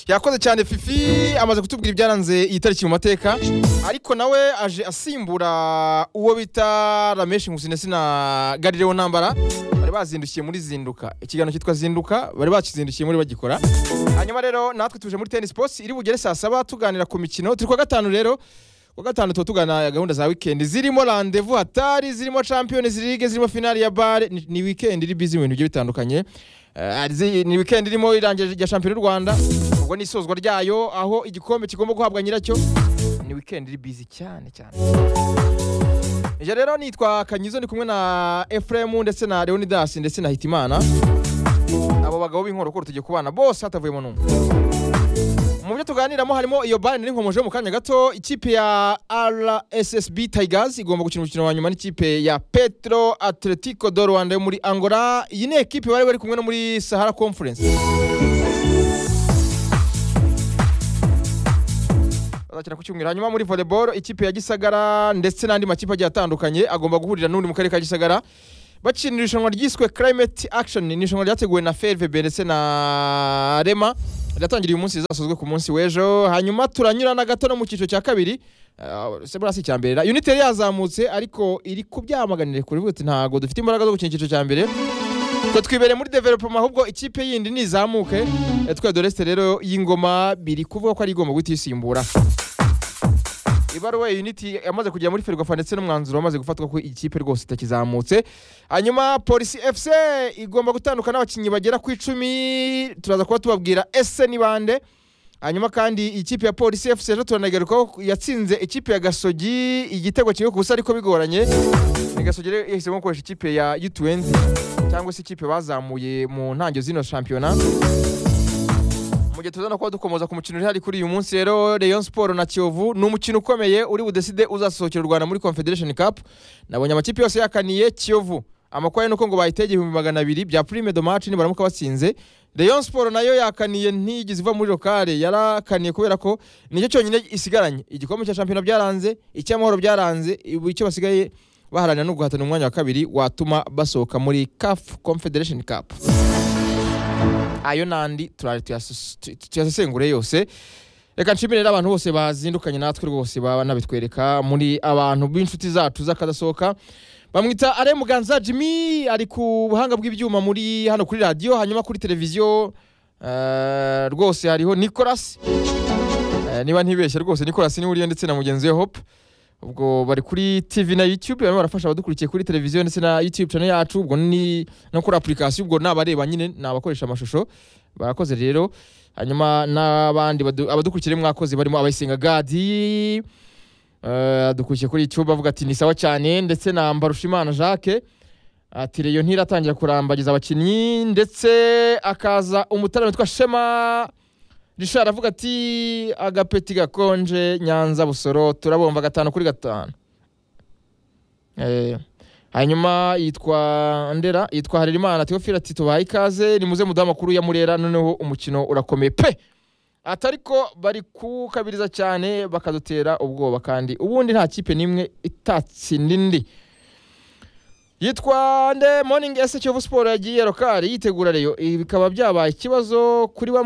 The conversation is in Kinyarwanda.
yakoze cyane fifi amaze kutubwira ibyaranze iyi tariki mu mateka ariko nawe aje asimbura uwo bita rameshi nkusinesi na garirewo ntambara bari bazindukiye muri zinduka ikiganiro cyitwa zinduka bari bakizindukiye muri bagikora hanyuma rero natwe tuje muri tennis posi iri bugere saa saba tuganira ku mikino turi kuwa gatanu rero kuwa gatanu tuba tugana gahunda za wikendi zirimo randevu hatari zirimo champions league zirimo finali ya bare ni, ni wikendi iri bizi mu bintu bigiye bitandukanye Eh, zi- ni wikendi irimo irangira rya shampiyona y'u rwanda ubwo ni isozwa ryayo aho igikombe kigomba guhabwa nyiracyo ni wikendi iri bizi cyane cyane ibyo rero nitwa kanyizo ndi kumwe na efuremu ndetse na leonidas ndetse na hitimana abo bagabo b'inkoro ko rutegeka kubana bose hatavuyemo n'umwe mu byo tuganiramo harimo iyo bare nari nkomoje mu kanya gato ikipe ya rssb tigers igomba gukina umukino wa nyuma n'ikipe ya petro atletico do rwanda yo muri angola iyi ni ekipe bari bari kumwe no muri sahara conference bazakina ku cyumweru hanyuma muri volleyball ikipe ya gisagara ndetse n'andi makipe agiye atandukanye agomba guhurira n'undi mu karere ka gisagara bakinira irushanwa ryiswe climate action ni irushanwa ryateguwe na frvb ndetse na rema riratangiriye uyu munsi rizasozwe ku munsi w'ejo hanyuma turanyurana gato no mu cyiciro cya kabiri Uh, sebrasi cya mbere uniteri yazamutse ariko iri kubyamaganire kuri buti ntago dufite imbaraga zo gukina icyiciro cya mbere twe twibere muri developoma ahubwo ikipe yindi nizamuke Eh, twe doreste rero y'ingoma biri kuvuga ko ari igomba guhita isimbura ibaruwa unity yamaze kugera muri ferwafa ndetse n'umwanzuro wamaze gufatwa ko ikipe rwose itakizamutse hanyuma polisi fc igomba gutandukana n'abakinnyi bagera ku icumi turaza kuba tubabwira ese ni bande hanyuma kandi ikipe ya polisi fc ejo turanagaruka ko yatsinze ikipe ya gasogi igitego kimwe ku busa ariko bigoranye Ni gasogi rero yahisemo gukoresha ikipe ya u20 cyangwa se ikipe bazamuye mu ntangiriro zino shampiyona mu gihe tuzana kuba dukomoza ku mukino uri hari kuri uyu munsi rero Rayon Sport na Kiyovu ni umukino ukomeye uri budeside uzasohokera u Rwanda muri Confederation Cup nabonye amakipe yose yakaniye Kiyovu amakuru ari nuko ngo bayitegeye ibihumbi magana abiri bya prime de match nibaramuka batsinze Rayon Sport nayo yakaniye ntigize iva muri locale yarakaniye kubera ko nicyo cyonyine isigaranye igikombe cya shampiyona byaranze icy'amahoro byaranze ubu icyo basigaye baharanira no guhatana umwanya wa kabiri watuma basohoka muri CAF Confederation Cup ayo n'andi turari tuyasese- tu- tuyasesengure yose reka nshimire rero abantu bose bazindukanye natwe rwose banabitwereka muri abantu b'inshuti zacu z'akadasohoka bamwita are muganza jimmy ari ku buhanga bw'ibyuma muri hano kuri radiyo hanyuma kuri televiziyo eh, rwose hariho nicolas Eh, niba ntibeshye rwose nicolas niwe uriyo ndetse na mugenzi we hope ubwo bari kuri tv na youtube barimo barafasha abadukurikiye kuri televiziyo ndetse na youtube channel yacu ubwo ni no kuri application ubwo ni abareba nyine ni abakoresha amashusho barakoze rero hanyuma n'abandi badu- abadukurikira mwakoze barimo abayisenga gadi eh, adukurikiye kuri youtube avuga ati ni sawa cyane ndetse na mbarushimana jacques ati reyo ntiratangira kurambagiza abakinnyi ndetse akaza umutara witwa shema rishara avuga ati agapeti gakonje nyanza busoro turabomba gatanu kuri gatanu Eh, hanyuma yitwa ndera yitwa harerimana teofile ati tubaye ikaze nimuze mudaha amakuru ya murera noneho umukino urakomeye pe atariko bari kukabiriza cyane bakadutera ubwoba kandi ubundi nta kipe n'imwe itatsinda indi yitwa nde morning ese kiyovu siporo yagiye rokari yitegura reyo ibi bikaba byabaye ikibazo kuri bamwe